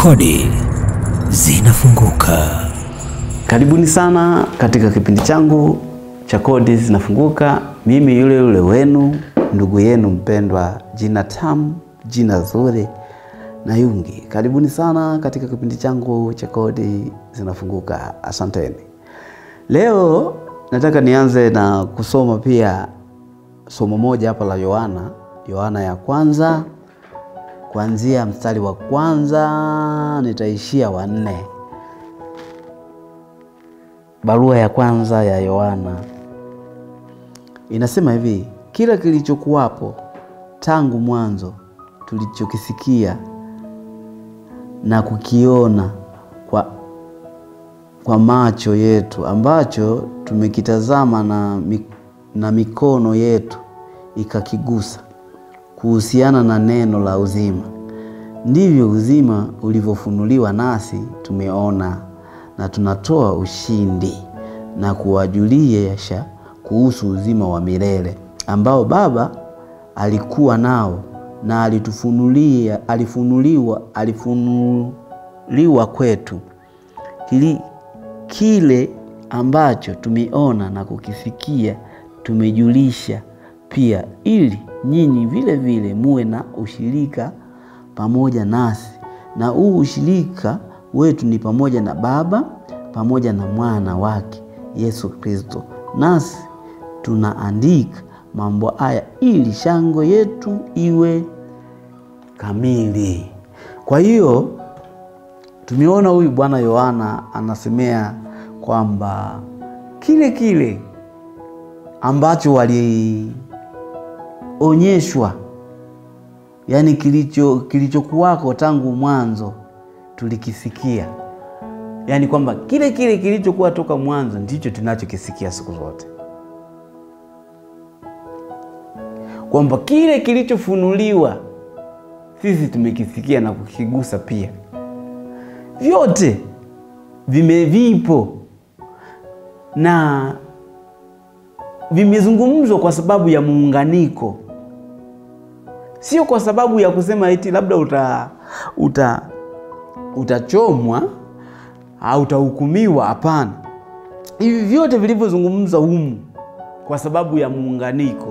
Kodi zinafunguka. Karibuni sana katika kipindi changu cha Kodi Zinafunguka. Mimi yule yule wenu ndugu yenu mpendwa, jina tamu, jina zuri na Yungi. Karibuni sana katika kipindi changu cha Kodi Zinafunguka. Asanteni. Leo nataka nianze na kusoma pia somo moja hapa la Yohana, Yohana ya kwanza kuanzia mstari wa kwanza nitaishia wa nne. Barua ya kwanza ya Yohana inasema hivi: kila kilichokuwapo tangu mwanzo, tulichokisikia na kukiona kwa, kwa macho yetu, ambacho tumekitazama na, na mikono yetu ikakigusa, kuhusiana na neno la uzima, ndivyo uzima ulivyofunuliwa, nasi tumeona na tunatoa ushindi na kuwajulisha kuhusu uzima wa milele ambao Baba alikuwa nao na alitufunulia, alifunuliwa, alifunuliwa kwetu. Kili, kile ambacho tumeona na kukisikia tumejulisha pia, ili nyinyi vile vile muwe na ushirika pamoja nasi, na huu ushirika wetu ni pamoja na Baba pamoja na mwana wake Yesu Kristo. Nasi tunaandika mambo haya ili shangwe yetu iwe kamili. Kwa hiyo tumeona huyu Bwana Yohana anasemea kwamba kile kile ambacho walionyeshwa, yaani kilicho kilichokuwako tangu mwanzo tulikisikia yaani kwamba kile kile kilichokuwa toka mwanzo ndicho tunachokisikia siku zote, kwamba kile kilichofunuliwa sisi tumekisikia na kukigusa pia. Vyote vimevipo na vimezungumzwa kwa sababu ya muunganiko, sio kwa sababu ya kusema eti labda uta, uta utachomwa au utahukumiwa. Hapana, hivi vyote vilivyozungumza humu kwa sababu ya muunganiko.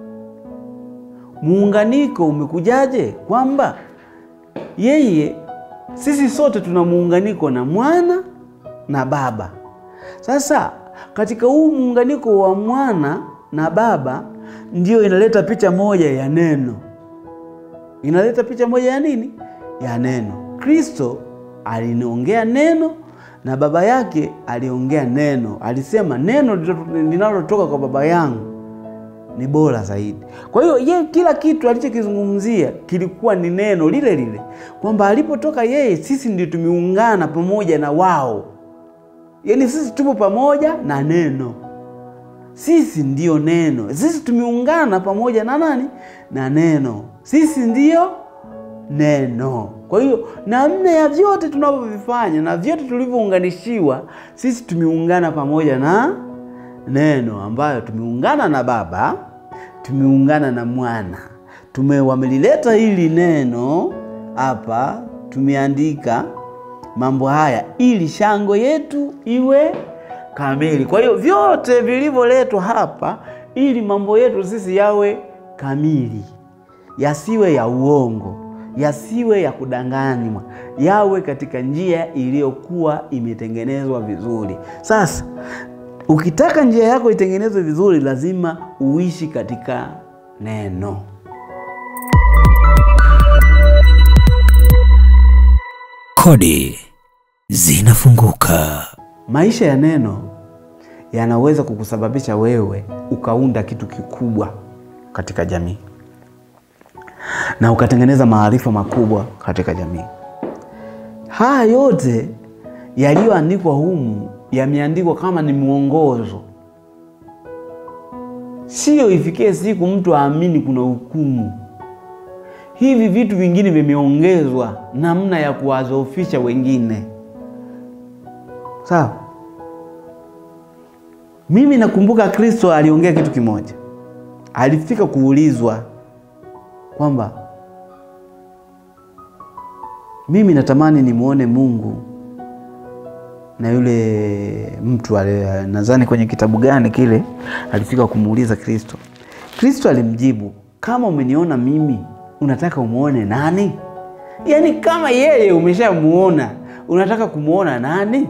Muunganiko umekujaje? Kwamba yeye, sisi sote tuna muunganiko na mwana na baba. Sasa katika huu muunganiko wa mwana na baba ndio inaleta picha moja ya neno, inaleta picha moja ya nini? Ya neno. Kristo aliniongea neno na baba yake aliongea neno. Alisema neno linalotoka kwa baba yangu ni bora zaidi. Kwa hiyo ye, kila kitu alichokizungumzia kilikuwa ni neno lile lile, kwamba alipotoka yeye, sisi ndio tumeungana pamoja na wao, yaani sisi tupo pamoja na neno, sisi ndiyo neno, sisi tumeungana pamoja na nani? Na neno, sisi ndiyo neno. Kwa hiyo namna ya vyote tunavyovifanya na vyote tulivyounganishiwa, sisi tumeungana pamoja na neno, ambayo tumeungana na Baba, tumeungana na Mwana, tumewamelileta hili neno hapa, tumeandika mambo haya ili shangwe yetu iwe kamili. Kwa hiyo vyote vilivyoletwa hapa ili mambo yetu sisi yawe kamili, yasiwe ya uongo yasiwe ya kudanganywa, yawe katika njia iliyokuwa imetengenezwa vizuri. Sasa ukitaka njia yako itengenezwe vizuri, lazima uishi katika neno. Kodi zinafunguka. Maisha ya neno yanaweza kukusababisha wewe ukaunda kitu kikubwa katika jamii na ukatengeneza maarifa makubwa katika jamii. Haya yote yaliyoandikwa humu yameandikwa kama ni mwongozo, sio ifikie siku mtu aamini kuna hukumu. Hivi vitu vingine vimeongezwa namna ya kuwadhoofisha wengine, sawa. Mimi nakumbuka Kristo aliongea kitu kimoja, alifika kuulizwa kwamba mimi natamani nimwone Mungu na yule mtu ale- nadhani kwenye kitabu gani kile alifika kumuuliza Kristo. Kristo alimjibu, kama umeniona mimi unataka umwone nani? Yaani kama yeye umeshamuona unataka kumwona nani?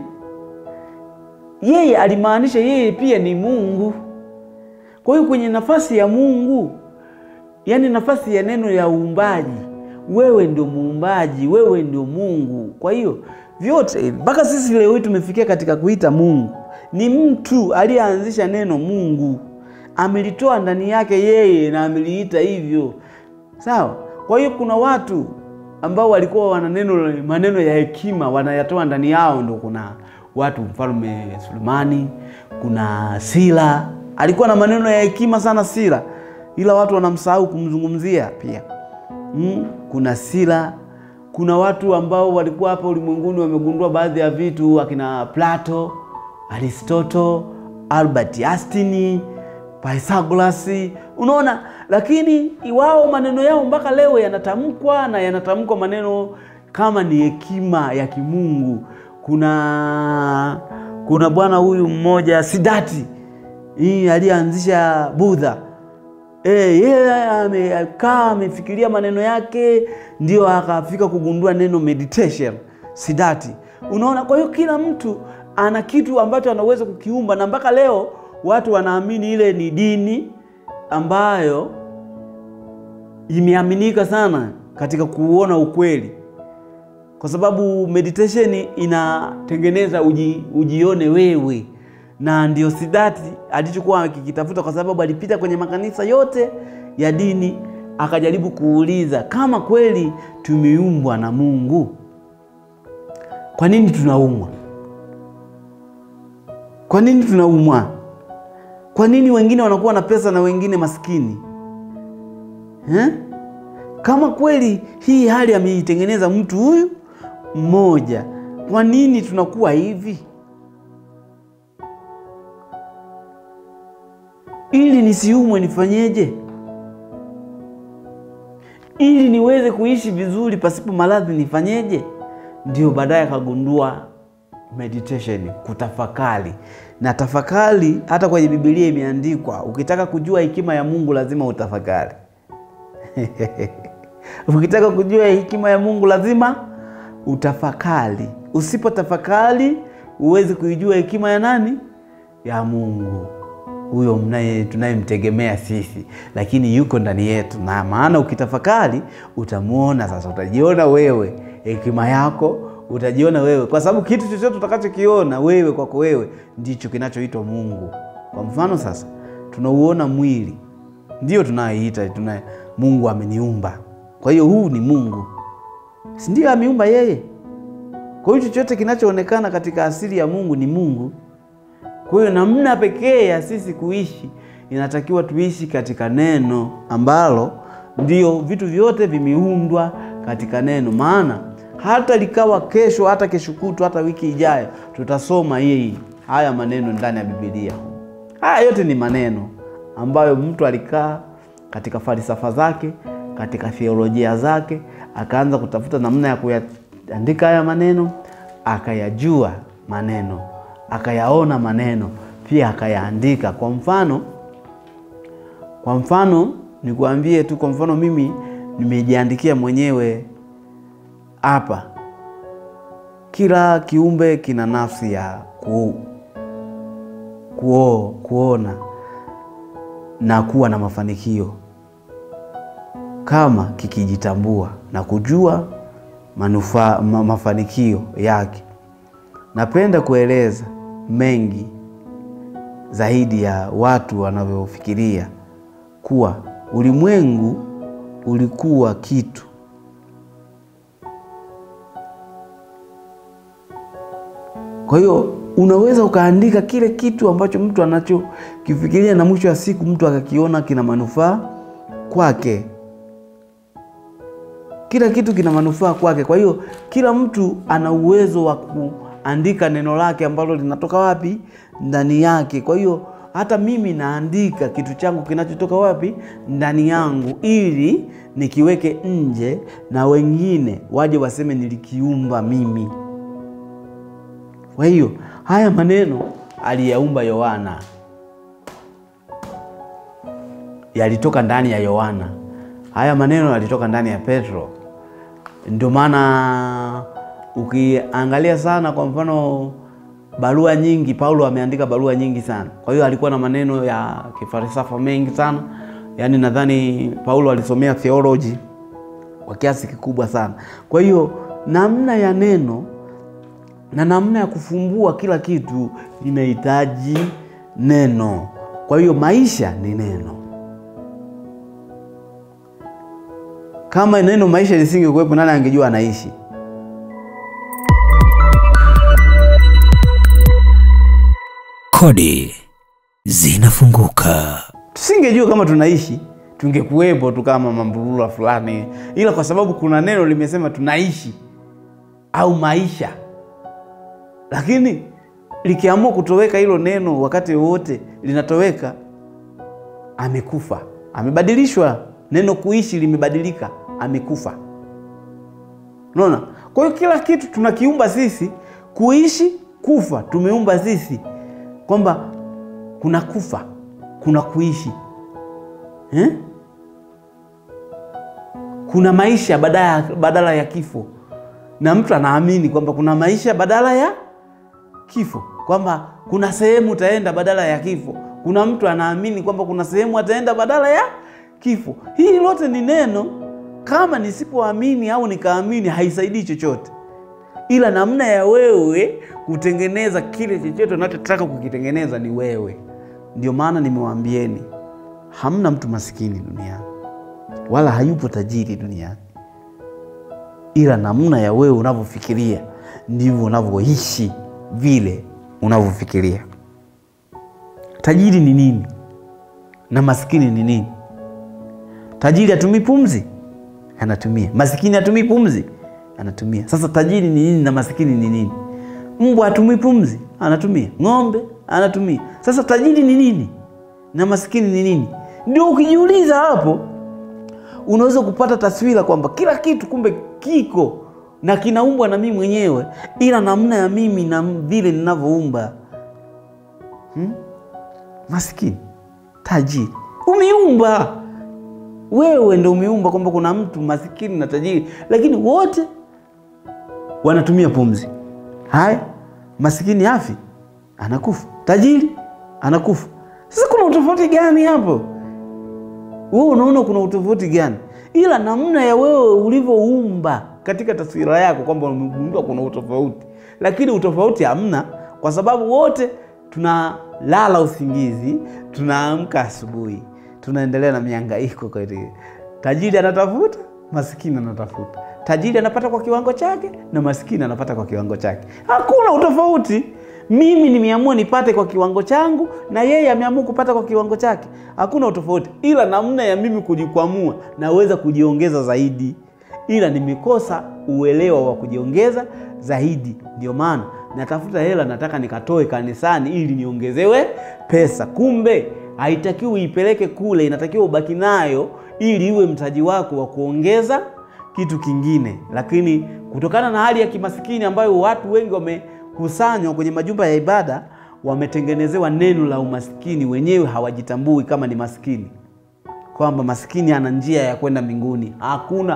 Yeye alimaanisha yeye pia ni Mungu. Kwa hiyo kwenye nafasi ya Mungu, yaani nafasi ya neno ya uumbaji, wewe ndio muumbaji, wewe ndio Mungu. Kwa hiyo vyote mpaka sisi leo hii tumefikia katika kuita Mungu, ni mtu aliyeanzisha neno Mungu, amelitoa ndani yake yeye na ameliita hivyo, sawa. Kwa hiyo kuna watu ambao walikuwa wana neno maneno ya hekima wanayatoa ndani yao, ndo kuna watu mfalme Sulemani, kuna Sila alikuwa na maneno ya hekima sana Sila, ila watu wanamsahau kumzungumzia pia. Mm, kuna Sila, kuna watu ambao walikuwa hapa ulimwenguni wamegundua baadhi ya vitu, akina Plato, Aristoto, Albert Einstein, Pythagoras, unaona. Lakini wao maneno yao mpaka leo yanatamkwa na yanatamkwa maneno kama ni hekima ya kimungu. Kuna kuna bwana huyu mmoja Siddhartha hii aliyeanzisha Budha Eh, yeye amekaa amefikiria maneno yake, ndio akafika kugundua neno meditation Siddhartha. Unaona, kwa hiyo kila mtu ana kitu ambacho anaweza kukiumba, na mpaka leo watu wanaamini ile ni dini ambayo imeaminika sana katika kuona ukweli, kwa sababu meditation inatengeneza uji, ujione wewe na ndio Siddhartha alichokuwa akikitafuta, kwa sababu alipita kwenye makanisa yote ya dini, akajaribu kuuliza kama kweli tumeumbwa na Mungu, kwa nini tunaumwa? Kwa nini tunaumwa? Kwa nini wengine wanakuwa na pesa na wengine maskini eh? Kama kweli hii hali ameitengeneza mtu huyu mmoja, kwa nini tunakuwa hivi? ili nisiumwe nifanyeje? Ili niweze kuishi vizuri pasipo maradhi nifanyeje? Ndio baadaye akagundua meditation, kutafakari. Na tafakari hata kwenye Biblia imeandikwa, ukitaka kujua hekima ya Mungu lazima utafakari. Ukitaka kujua hekima ya Mungu lazima utafakari. Usipotafakari huwezi kuijua hekima ya nani? Ya Mungu huyo mnaye tunayemtegemea sisi, lakini yuko ndani yetu, na maana ukitafakari utamwona. Sasa utajiona wewe, hekima yako utajiona wewe, kwa sababu kitu chochote utakachokiona wewe kwako wewe ndicho kinachoitwa Mungu. Kwa mfano sasa, tunauona mwili, ndio tunayeita tuna Mungu ameniumba. Kwa hiyo huu ni Mungu, si ndio? Ameumba yeye. Kwa hiyo chochote kinachoonekana katika asili ya Mungu ni Mungu. Kwa hiyo namna pekee ya sisi kuishi inatakiwa tuishi katika neno ambalo ndio vitu vyote vimeundwa katika neno. Maana hata likawa kesho, hata kesho kutu, hata wiki ijayo, tutasoma hii haya maneno ndani ya Biblia. Haya yote ni maneno ambayo mtu alikaa katika falsafa zake, katika theolojia zake, akaanza kutafuta namna ya kuyaandika haya maneno, akayajua maneno akayaona maneno pia akayaandika. Kwa mfano, kwa mfano nikuambie tu, kwa mfano mimi nimejiandikia mwenyewe hapa, kila kiumbe kina nafsi ya ku, kuo, kuona na kuwa na mafanikio kama kikijitambua na kujua manufaa ma, mafanikio yake. Napenda kueleza mengi zaidi ya watu wanavyofikiria kuwa ulimwengu ulikuwa kitu kwa hiyo unaweza ukaandika kile kitu ambacho mtu anachokifikiria na mwisho wa siku mtu akakiona kina manufaa kwake. Kila kitu kina manufaa kwake. Kwa hiyo kila mtu ana uwezo wa kuandika neno lake ambalo linatoka wapi? Ndani yake. Kwa hiyo hata mimi naandika kitu changu kinachotoka wapi? Ndani yangu, ili nikiweke nje na wengine waje waseme nilikiumba mimi. Kwa hiyo haya maneno aliyaumba Yohana, yalitoka ndani ya Yohana. Haya maneno yalitoka ndani ya Petro. Ndio maana ukiangalia sana, kwa mfano barua nyingi, Paulo ameandika barua nyingi sana. Kwa hiyo alikuwa na maneno ya kifalsafa mengi sana, yaani nadhani Paulo alisomea theology kwa kiasi kikubwa sana. Kwa hiyo namna ya neno na namna ya kufumbua kila kitu inahitaji neno. Kwa hiyo maisha ni neno. Kama neno maisha lisingekuwepo, nani angejua anaishi? Kodi zinafunguka. Tusingejua kama tunaishi, tungekuwepo tu kama mamburura fulani, ila kwa sababu kuna neno limesema tunaishi au maisha, lakini likiamua kutoweka hilo neno wakati wowote linatoweka, amekufa, amebadilishwa. Neno kuishi limebadilika, amekufa. Unaona? Kwa hiyo kila kitu tunakiumba sisi, kuishi, kufa, tumeumba sisi, kwamba kuna kufa, kuna kuishi eh? Kuna maisha badala, badala ya kifo, na mtu anaamini kwamba kuna maisha badala ya kifo, kwamba kuna sehemu utaenda badala ya kifo. Kuna mtu anaamini kwamba kuna sehemu ataenda badala ya kifo. Hii lote ni neno. Kama nisipoamini au nikaamini, haisaidii chochote, ila namna ya wewe kutengeneza kile chochote unachotaka kukitengeneza ni wewe. Ndio maana nimewaambieni, hamna mtu masikini duniani wala hayupo tajiri duniani, ila namna ya wewe unavyofikiria ndivyo unavyoishi vile unavyofikiria. Tajiri ni nini na maskini ni nini? Tajiri hatumii pumzi, anatumia. Masikini hatumii pumzi, anatumia. Sasa tajiri ni nini na masikini ni nini? Mbwa hatumii pumzi, anatumia. Ng'ombe anatumia. Sasa tajiri ni nini na masikini ni nini? Ndio ukijiuliza hapo, unaweza kupata taswira kwamba kila kitu kumbe kiko na kinaumbwa na mimi mwenyewe, ila namna ya mimi na vile ninavyoumba hmm? Masikini, tajiri, umeumba wewe, ndo umeumba kwamba kuna mtu masikini na tajiri, lakini wote wanatumia pumzi. Haya, masikini afi, anakufa, tajiri anakufa. Sasa kuna utofauti gani hapo? Wewe unaona kuna utofauti gani? Ila namna ya wewe ulivyoumba katika taswira yako kwamba umegundua kuna utofauti, lakini utofauti hamna, kwa sababu wote tunalala usingizi, tunaamka asubuhi, tunaendelea na mihangaiko kweli. Tajiri anatafuta, masikini anatafuta. Tajiri anapata kwa kiwango chake na masikini anapata kwa kiwango chake. Hakuna utofauti. Mimi nimeamua nipate kwa kiwango changu na yeye ameamua kupata kwa kiwango chake. Hakuna utofauti, ila namna ya mimi kujikwamua, naweza kujiongeza zaidi, ila nimekosa uelewa wa kujiongeza zaidi. Ndio maana natafuta hela, nataka nikatoe kanisani ili niongezewe pesa. Kumbe haitakiwi uipeleke kule, inatakiwa ubaki nayo ili iwe mtaji wako wa kuongeza kitu kingine. Lakini kutokana na hali ya kimasikini ambayo watu wengi wamekusanywa kwenye majumba ya ibada, wametengenezewa neno la umasikini, wenyewe hawajitambui kama ni maskini, kwamba maskini ana njia ya kwenda mbinguni. Hakuna,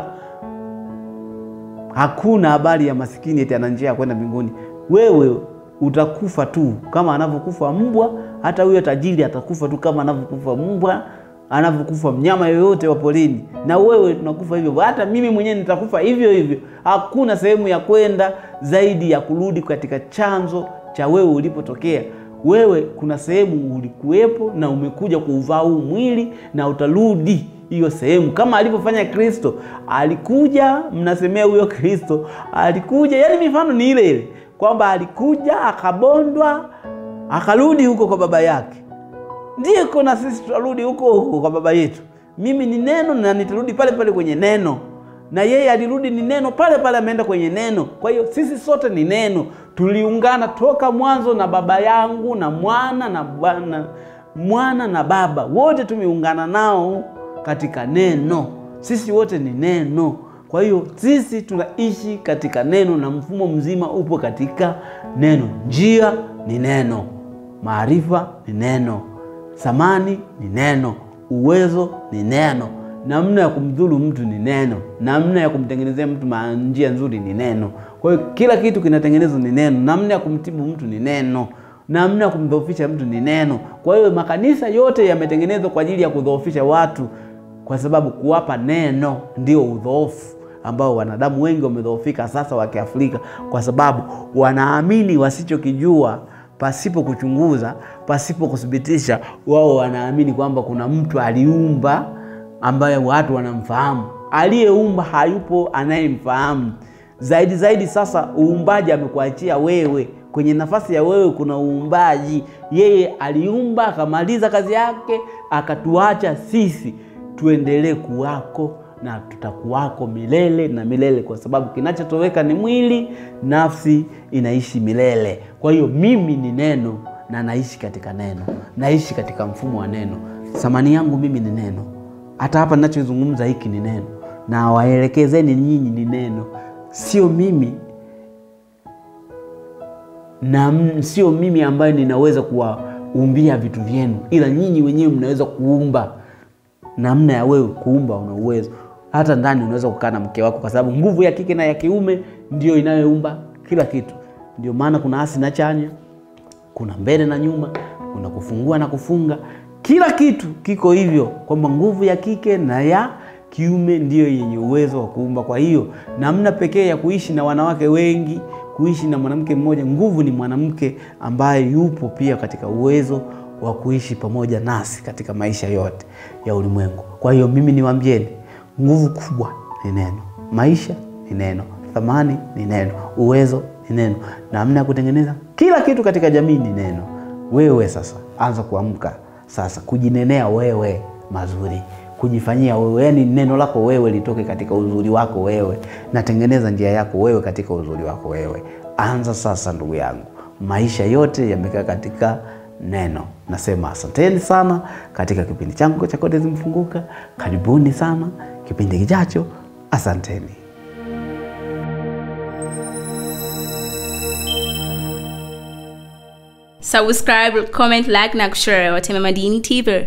hakuna habari ya maskini eti ana njia ya kwenda mbinguni. Wewe utakufa tu kama anavyokufa mbwa. Hata huyo tajiri atakufa tu kama anavyokufa mbwa, anavyokufa mnyama yoyote wa porini, na wewe tunakufa hivyo. Hata mimi mwenyewe nitakufa hivyo hivyo. Hakuna sehemu ya kwenda zaidi ya kurudi katika chanzo cha wewe ulipotokea. Wewe kuna sehemu ulikuwepo na umekuja kuuvaa huu mwili na utarudi hiyo sehemu, kama alivyofanya Kristo. Alikuja, mnasemea huyo Kristo alikuja, yani mifano ni ile ile kwamba alikuja akabondwa, akarudi huko kwa baba yake. Ndiko na sisi tutarudi huko huko kwa baba yetu. Mimi ni neno na nitarudi pale pale kwenye neno, na yeye alirudi ni neno pale pale, ameenda kwenye neno. Kwa hiyo sisi sote ni neno, tuliungana toka mwanzo na baba yangu na mwana na bwana mwana na baba wote tumeungana nao katika neno. Sisi wote ni neno. Kwa hiyo sisi tunaishi katika neno na mfumo mzima upo katika neno. Njia ni neno, maarifa ni neno, thamani ni neno, uwezo ni neno, namna ya kumdhuru mtu ni neno, namna ya kumtengenezea mtu ma- njia nzuri ni neno. Kwa hiyo kila kitu kinatengenezwa ni neno, namna ya kumtibu mtu ni neno, namna ya kumdhoofisha mtu ni neno. Kwa hiyo makanisa yote yametengenezwa kwa ajili ya kudhoofisha watu, kwa sababu kuwapa neno ndio udhoofu ambao wanadamu wengi wamedhoofika sasa wa Kiafrika, kwa sababu wanaamini wasichokijua pasipo kuchunguza, pasipo kuthibitisha. Wao wanaamini kwamba kuna mtu aliumba ambaye watu wanamfahamu. Aliyeumba hayupo anayemfahamu. Zaidi zaidi, sasa uumbaji amekuachia wewe. Kwenye nafasi ya wewe kuna uumbaji. Yeye aliumba akamaliza kazi yake, akatuacha sisi tuendelee kuwako na tutakuwako milele na milele, kwa sababu kinachotoweka ni mwili, nafsi inaishi milele. Kwa hiyo mimi ni neno na naishi katika neno, naishi katika mfumo wa neno. Thamani yangu mimi ni neno. Hata hapa ninachozungumza hiki ni neno, na waelekezeni nyinyi ni neno, sio mimi na m- sio mimi ambaye ninaweza kuwaumbia vitu vyenu, ila nyinyi wenyewe mnaweza kuumba. Namna ya wewe kuumba, una uwezo. Hata ndani unaweza kukaa na mke wako, kwa sababu nguvu ya kike na ya kiume ndio inayoumba kila kitu. Ndio maana kuna hasi na chanya, kuna mbele na nyuma, kuna kufungua na kufunga. Kila kitu kiko hivyo, kwamba nguvu ya kike na ya kiume ndiyo yenye uwezo wa kuumba. Kwa hiyo namna pekee ya kuishi na wanawake wengi, kuishi na mwanamke mmoja, nguvu ni mwanamke ambaye yupo pia katika uwezo wa kuishi pamoja nasi katika maisha yote ya ulimwengu. Kwa hiyo mimi niwaambieni, nguvu kubwa ni neno, maisha ni neno, thamani ni neno, uwezo ni neno, namna ya kutengeneza kila kitu katika jamii ni neno. Wewe sasa anza kuamka sasa, kujinenea wewe mazuri, kujifanyia wewe, yani neno lako wewe litoke katika uzuri wako wewe, natengeneza njia yako wewe katika uzuri wako wewe. Anza sasa, ndugu yangu, maisha yote yamekaa katika neno. Nasema asanteni sana katika kipindi changu cha Kodi Zimefunguka. Karibuni sana kipindi kijacho, asanteni. subscribe comment like na kushare watema madini tv